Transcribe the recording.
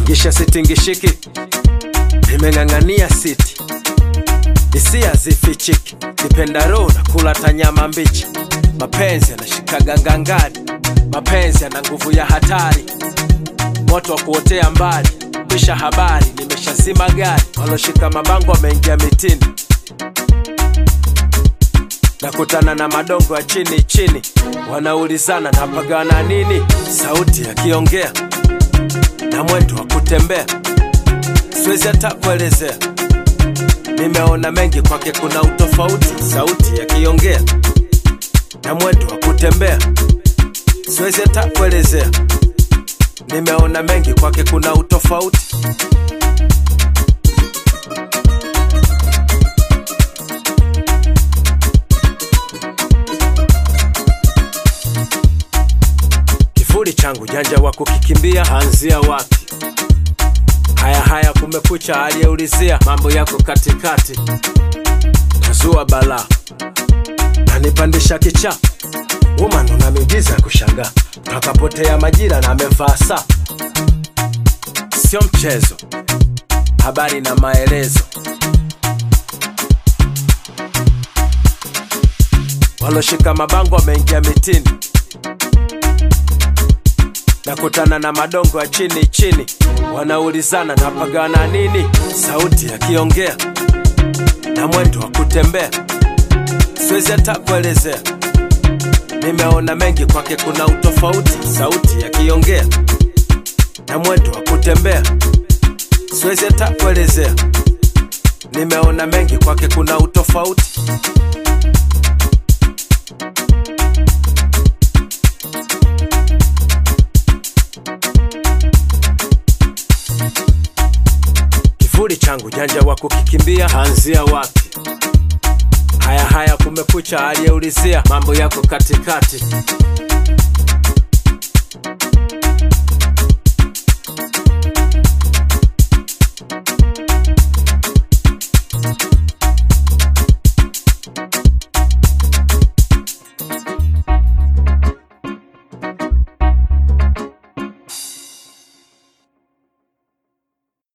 tingisha sitingishiki nimeng'ang'ania siti hisia zifichiki kipendaro na kula tanyama mbichi mapenzi yanashikaga ngangari mapenzi yana nguvu ya hatari moto wa kuotea mbali pisha habari nimeshazima gari waloshika mabango wameingia mitini nakutana na madongo ya chini chini wanaulizana napagana nini sauti yakiongea na mwendo wa kutembea siwezi hata kuelezea nimeona mengi kwake kuna utofauti sauti yakiongea na mwendo wa kutembea siwezi hata kuelezea nimeona mengi kwake kuna utofauti kivuli changu janja wa kukikimbia hanzia wapi haya haya kumekucha aliyeulizia mambo yako katikati tazua balaa nanipandisha kicha woman una miujiza ya kushangaa takapotea majira na amevaa saa sio mchezo habari na maelezo waloshika mabango wameingia mitini nakutana na madongo ya chini chini wanaulizana napagana nini sauti yakiongea na mwendo wa kutembea siwezi hata kuelezea nimeona mengi kwake kuna utofauti sauti yakiongea na mwendo wa kutembea siwezi hata kuelezea nimeona mengi kwake kuna utofauti kivuli changu janja wa kukikimbia hanzia wapi haya haya kumekucha aliyeulizia mambo yako katikati